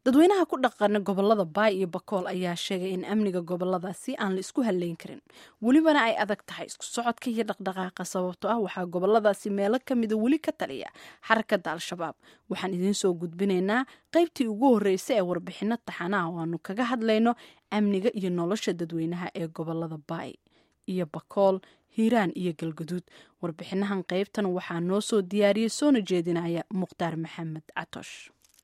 dadweynaha ku dhaqana gobolada baay iyo bakool ayaa sheegay in amniga goboladaasi aan la isku halleyn karin welibana ay adag tahay isku socodka iyo dhaqdhaqaaqa sababto ah waxaa goboladaasi meelo kamida weli ka taliya xarakada al-shabaab waxaan idiin soo gudbinaynaa qaybtii ugu horreysay ee warbixino taxanaha oo aanu kaga hadlayno amniga iyo nolosha dadweynaha ee gobolada baay iyo bakool hiiraan iyo galgaduud warbixinahan qaybtan waxaa noo soo diyaariyey soona jeedinaya mukhtaar maxamed catosh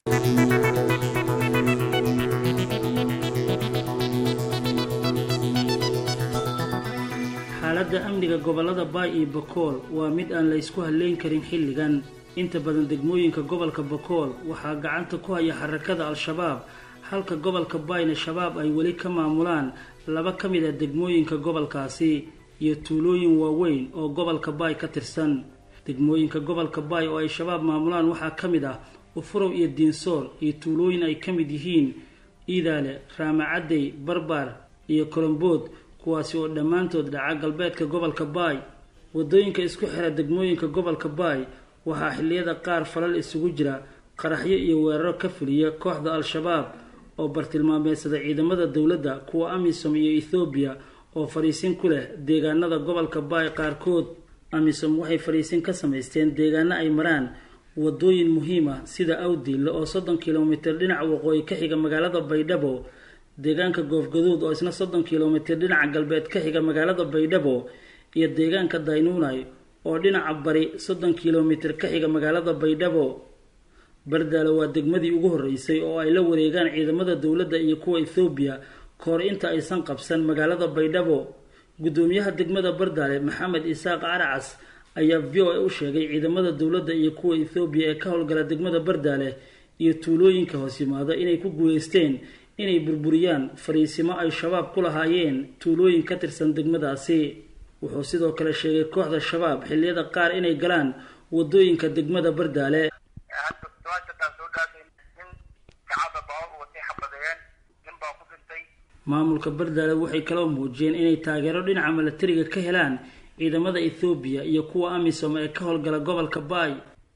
xaaladda amniga gobolada baay iyo bakool waa mid aan la ysku halleyn karin xilligan inta badan degmooyinka gobolka bakool waxaa gacanta ku haya xarakada al-shabaab halka gobolka baayna shabaab ay weli ka maamulaan laba ka mid a degmooyinka gobolkaasi iyo tuulooyin waaweyn oo gobolka baay ka tirsan degmooyinka gobolka baay oo ay shabaab maamulaan waxaa ka mid ah ufurow iyo diinsoor iyo tuulooyin ay ka mid yihiin iidaale raamacadey barbaar iyo kolombood kuwaasi oo dhammaantood dhaca galbeedka gobolka baay waddooyinka isku xira degmooyinka gobolka baay waxaa xilliyada qaar falal isugu jira qaraxyo iyo weeraro ka fuliya kooxda al-shabaab oo bartilmaameedsada ciidamada dowladda kuwa amisom iyo ethoobiya oo fadhiisin ku leh deegaanada gobolka baay qaarkood amisom waxay fadhiisin ka samaysteen deegaano ay maraan wadooyin muhiim ah sida awdiille oo soddon kilomitir dhinaca waqooyi ka xiga magaalada baydhabo deegaanka goofgaduud oo isna soddon kilomitir dhinaca galbeed ka xiga magaalada baydhabo iyo deegaanka daynuunay oo dhinaca bari soddon kilomitir ka xiga magaalada baydhabo bardaalo waa degmadii ugu horreysay oo ay la wareegaan ciidamada dowladda iyo kuwa ethoobiya kahor inta aysan qabsan magaalada baydhabo guddoomiyaha degmada bardaale maxamed isaaq caracas ayaa v o a u sheegay ciidamada dowladda iyo kuwa ethoobiya ee ka howlgala degmada bardaale iyo tuulooyinka hoos yimaada inay ku guuleysteen inay burburiyaan fariisimo ay shabaab ku lahaayeen tuulooyin ka tirsan degmadaasi wuxuu sidoo kale sheegay kooxda shabaab xilliyada qaar inay galaan wadooyinka degmada bardaale maamulka bardaale waxay kaloo muujiyeen inay taageero dhinaca milatariga ka helaan ciidamada ethoobiya iyo kuwa amisom ee ka howlgala gobolka baay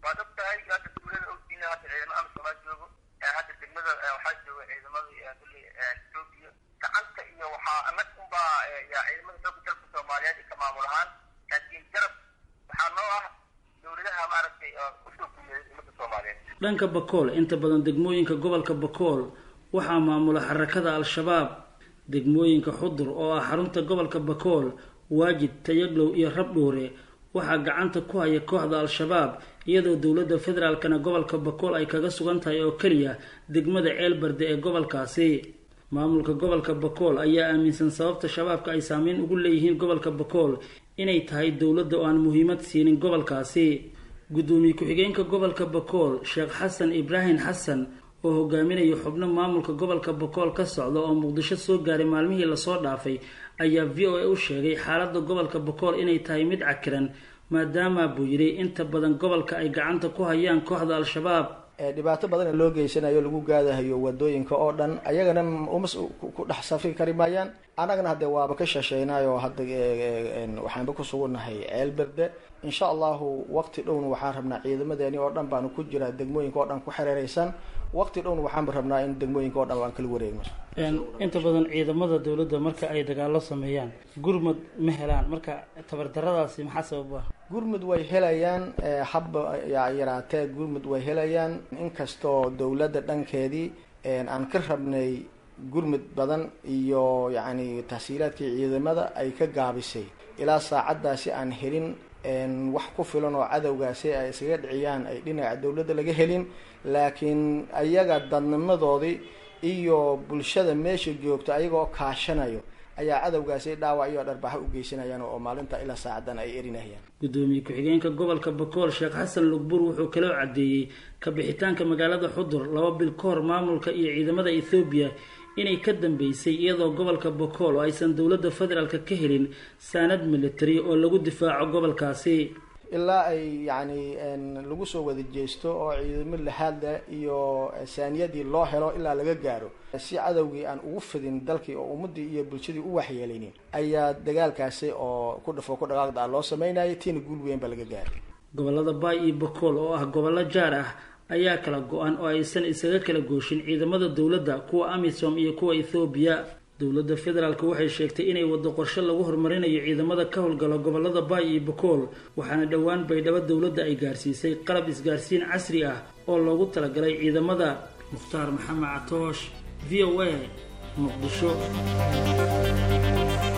dhanka bakool inta badan degmooyinka gobolka bakool waxaa maamula xarakada al-shabaab degmooyinka xudur oo ah xarunta gobolka bakool waajid tayaglow iyo rabdhuure waxaa gacanta ku haya kooxda al-shabaab iyadoo dowladda federaalkana gobolka bakool ay kaga sugan tahay oo keliya degmada ceelbarde ee gobolkaasi maamulka gobolka bakool ayaa aaminsan sababta shabaabka ay saameyn ugu leeyihiin gobolka bakool inay tahay dowladda oo aan muhiimad siinin gobolkaasi guddoomiye ku-xigeenka gobolka bakool sheekh xasan ibraahim xasan oo hogaaminaya xubno maamulka gobolka bakool ka socda oo muqdisho soo gaaray maalmihii lasoo dhaafay ayaa v o a u sheegay xaaladda gobolka bakool inay tahay mid cakiran maadaama buu yidhi inta badan gobolka ay gacanta ku hayaan kooxda al-shabaab dhibaato badan loo geysanayo lagu gaadahayo wadooyinka oo dhan ayagana uma ku dhex safri kari maayaan annagana hadde waaba ka shasheynayo hadda waxaanba ku sugunnahay ceelberde insha allahu waqti dhowna waxaan rabnaa ciidamadeeni oo dhan baanu ku jiraa degmooyinka oo dhan ku xereereysan waqti dhowna waxaanba rabnaa in degmooyinka o dhan aan kala wareegno inta badan ciidamada dowladda marka ay dagaalo sameeyaan gurmud ma helaan marka tabardaradaasi maxaa sabab ah gurmud way helayaan habba yaraatee gurmud way helayaan inkastoo dowladda dhankeedii aan ka rabnay gurmud badan iyo yacni tahsiilaadkii ciidamada ay ka gaabisay ilaa saacaddaasi aan helin wax ku filan oo cadowgaasi ay iskaga dhiciyaan ay dhinaca dowladda laga helin laakiin ayaga dadnimadoodii iyo bulshada meesha joogta ayagoo kaashanayo ayaa cadowgaasi dhaawac iyo dharbaxo u geysanayaan oo maalinta ilaa saacadan ay erinayaan guddoomiye ku-xigeenka gobolka bakool sheekh xasan lugbur wuxuu kaloo caddeeyey ka bixitaanka magaalada xudur laba bil ka hor maamulka iyo ciidamada ethoobiya inay ka dambeysay iyadoo gobolka bakool oo aysan dowladda federaalka ka helin saanad military oo lagu difaaco gobolkaasi ilaa ay yacni lagu soo wada jeesto oo ciidamo lahaadle iyo saaniyadii loo helo ilaa laga gaaro si cadowgii aan ugu fidin dalkii oo ummadii iyo bulshadii u waxyeelaynin ayaa dagaalkaasi oo ku dhafo ku dhaqaaqda ah loo sameynayay tiina guul weyn baa laga gaaray gobolada baay iyo bakool oo ah gobollo jaar ah ayaa kala go-an oo aysan isaga kala gooshin ciidamada dowladda kuwa amisom iyo kuwa ethoobiya dowladda federaalk waxay sheegtay inay waddo qorshe lagu horumarinayo ciidamada ka howlgala gobolada baay iyo bakool waxaana dhowaan baydhabo dowladda ay gaarsiisay qalab isgaarsiin casri ah oo loogu talagalay ciidamada mukhtaar maxamed catoosh v o a muqdisho